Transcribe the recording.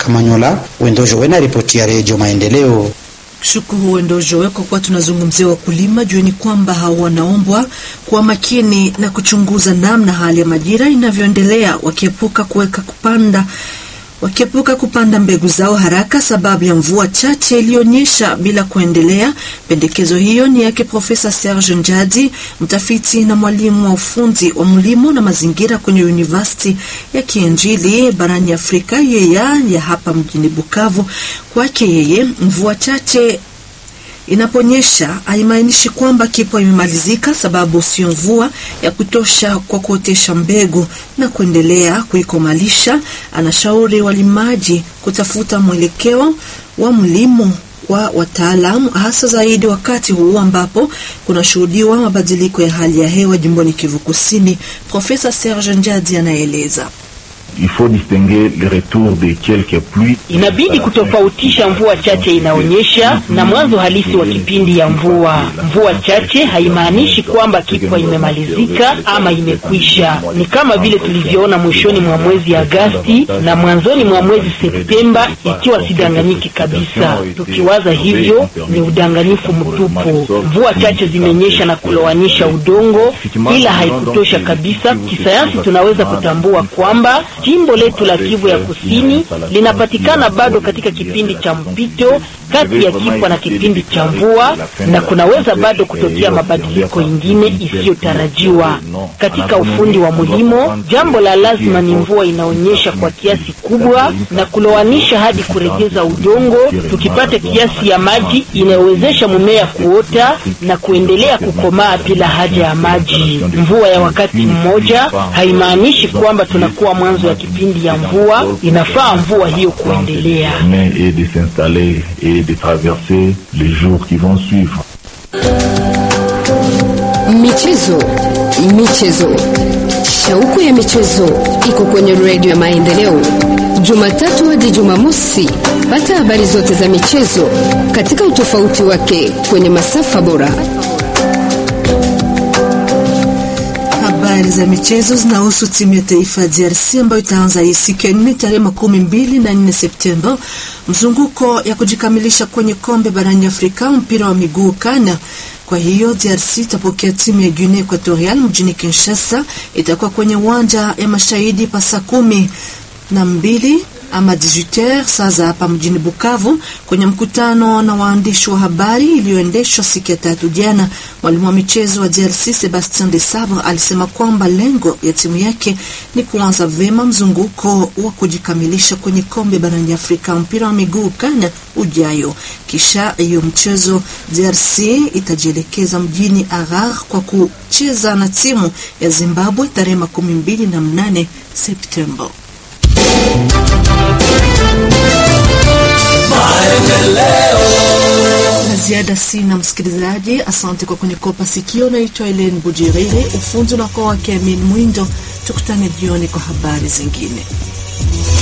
Kamanyola. Wendojo wena ripoti ya Redio Maendeleo. Shukuru Wendojo, kwa kuwa tunazungumzia wakulima, jueni kwamba hao wanaombwa kuwa makini na kuchunguza namna hali ya majira inavyoendelea, wakiepuka kuweka kupanda wakiepuka kupanda mbegu zao haraka sababu ya mvua chache iliyonyesha bila kuendelea. Pendekezo hiyo ni yake Profesa Serge Njadi, mtafiti na mwalimu wa ufundi wa mlimo na mazingira kwenye University ya Kiinjili barani Afrika yeya ya hapa mjini Bukavu. Kwake yeye, mvua chache inaponyesha haimaanishi kwamba kipo imemalizika, sababu sio mvua ya kutosha kwa kuotesha mbegu na kuendelea kuikomalisha. Anashauri walimaji kutafuta mwelekeo wa mlimo wa wataalamu, hasa zaidi wakati huu ambapo kunashuhudiwa mabadiliko ya hali ya hewa jimboni Kivu Kusini. Profesa Serge Njadi anaeleza. Il faut distinguer le retour de quelques pluies. Inabidi kutofautisha mvua chache inaonyesha na mwanzo halisi wa kipindi ya mvua. Mvua chache haimaanishi kwamba kipwa imemalizika ama imekwisha. Ni kama vile tulivyoona mwishoni mwa mwezi Agasti na mwanzoni mwa mwezi Septemba, ikiwa sidanganyiki kabisa. Tukiwaza hivyo ni udanganyifu mtupu. Mvua chache zimenyesha na kulowanisha udongo, ila haikutosha kabisa. Kisayansi tunaweza kutambua kwamba jimbo letu la Kivu ya Kusini linapatikana bado katika kipindi cha mpito kati ya kipwa na kipindi cha mvua, na kunaweza bado kutokea mabadiliko ingine isiyotarajiwa katika ufundi wa mulimo. Jambo la lazima ni mvua inaonyesha kwa kiasi kubwa na kulowanisha hadi kuregeza udongo, tukipata kiasi ya maji inayowezesha mumea kuota na kuendelea kukomaa bila haja ya maji. Mvua ya wakati mmoja haimaanishi kwamba tunakuwa mwanzo ya kipindi ya mvua. Inafaa mvua hiyo kuendelea et de s'installer et de traverser les jours qui vont suivre. Michezo, michezo, shauku ya michezo iko kwenye redio ya Maendeleo, Jumatatu hadi Jumamosi. Pata habari zote za michezo katika utofauti wake kwenye masafa bora. Habari za michezo zinahusu timu ya taifa ya DRC ambayo itaanza hii siku ya nne tarehe makumi mbili na nne Septemba mzunguko ya kujikamilisha kwenye kombe barani Afrika mpira wa miguu kana. Kwa hiyo DRC itapokea timu ya Guinea Equatorial mjini Kinshasa, itakuwa kwenye uwanja ya mashahidi pa saa kumi na mbili ama 18h saa za hapa mjini Bukavu. Kwenye mkutano na waandishi wa habari iliyoendeshwa siku ya tatu jana, mwalimu wa michezo wa DRC Sebastien de Sabre alisema kwamba lengo ya timu yake ni kuanza vema mzunguko wa kujikamilisha kwenye kombe barani Afrika mpira wa miguu kana ujayo. Kisha hiyo mchezo DRC itajielekeza mjini Arar kwa kucheza na timu ya Zimbabwe tarehe makumi mbili na mnane Septemba. La ziada sina, msikilizaji. Asante kwa kunikopa sikio. Naitwa Elen Bujiriri, ufunzi unakuwa wake Amin Mwindo. Tukutane jioni kwa habari zingine.